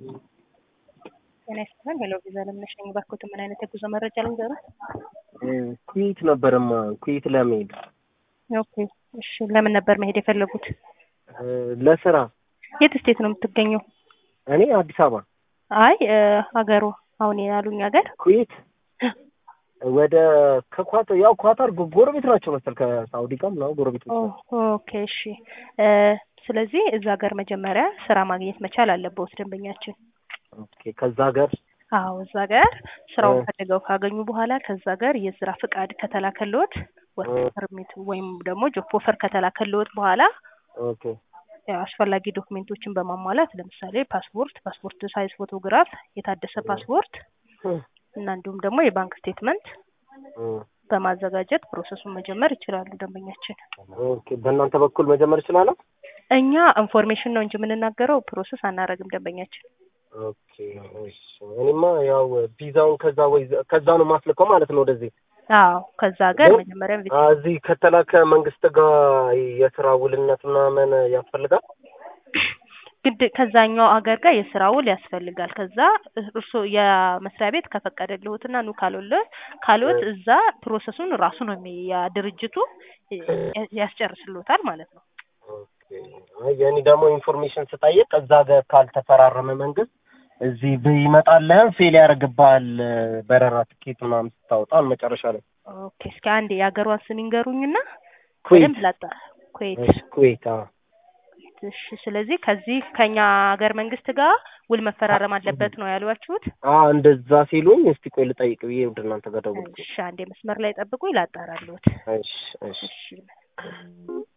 ጤና ይስጥልን። ሄሎ ቪዛ ለምነሽ ነኝ። ባክዎት ምን አይነት የጉዞ መረጃ ልንገሩ? ኩዌት ነበረማ ኩዌት ለመሄድ ኦኬ እሺ። ለምን ነበር መሄድ የፈለጉት? ለስራ። የት ስቴት ነው የምትገኘው? እኔ አዲስ አበባ። አይ ሀገሩ አሁን ያሉኝ ሀገር ኩዌት ወደ ከኳታር ያው ኳታር ጎረቤት ናቸው መሰል ከሳውዲ ጋር ምናምን ጎረቤት ናቸው። ኦኬ እሺ። ስለዚህ እዛ ሀገር መጀመሪያ ስራ ማግኘት መቻል አለበት ደንበኛችን። ኦኬ ከዛ ሀገር አዎ እዛ ሀገር ስራውን ፈልገው ካገኙ በኋላ ከዛ ሀገር የስራ ፍቃድ ከተላከልዎት ወርክ ፐርሚት ወይም ደግሞ ጆብ ኦፈር ከተላከልዎት በኋላ ኦኬ ያው አስፈላጊ ዶክሜንቶችን በማሟላት ለምሳሌ ፓስፖርት፣ ፓስፖርት ሳይዝ ፎቶግራፍ፣ የታደሰ ፓስፖርት እና እንዲሁም ደግሞ የባንክ ስቴትመንት በማዘጋጀት ፕሮሰሱን መጀመር ይችላሉ ደንበኛችን። ኦኬ በእናንተ በኩል መጀመር እችላለሁ? እኛ ኢንፎርሜሽን ነው እንጂ የምንናገረው ፕሮሰስ አናደርግም ደንበኛችን። ኦኬ እሺ። እኔማ ያው ቪዛውን ከዛ ወይ ከዛ ነው ማስልከው ማለት ነው ወደዚህ። አዎ ከዛ ሀገር መጀመሪያ ቪዛ እዚህ ከተላከ መንግስት ጋር የስራ ውልነት ምናምን ያስፈልጋል። ግድ ከዛኛው ሀገር ጋር የስራ ውል ያስፈልጋል። ከዛ እርስዎ የመስሪያ ቤት ከፈቀደልዎትና ኑ ካልዎት ካልዎት እዛ ፕሮሰሱን ራሱ ነው የሚ ያ ድርጅቱ ያስጨርስልዎታል ማለት ነው። የኔ ደግሞ ኢንፎርሜሽን ስጠይቅ እዛ ሀገር ካልተፈራረመ መንግስት እዚህ ቢመጣልህም ፌል ያደርግብሃል በረራ ትኬት ምናምን ስታወጣ መጨረሻ ላይ። ኦኬ እስኪ አንዴ የሀገሯን ስም ይንገሩኝና ኩዌት በደንብ ላጣራ። ኩዌት ኩዌት አዎ። እሺ ስለዚህ ከዚህ ከኛ ሀገር መንግስት ጋር ውል መፈራረም አለበት ነው ያሏችሁት? አዎ እንደዛ ሲሉኝ እስቲ ቆይ ልጠይቅ ብዬ ወደ እናንተ ጋር ደወልኩ። እሺ አንዴ መስመር ላይ ጠብቁኝ ላጣራልዎት። እሺ እሺ እሺ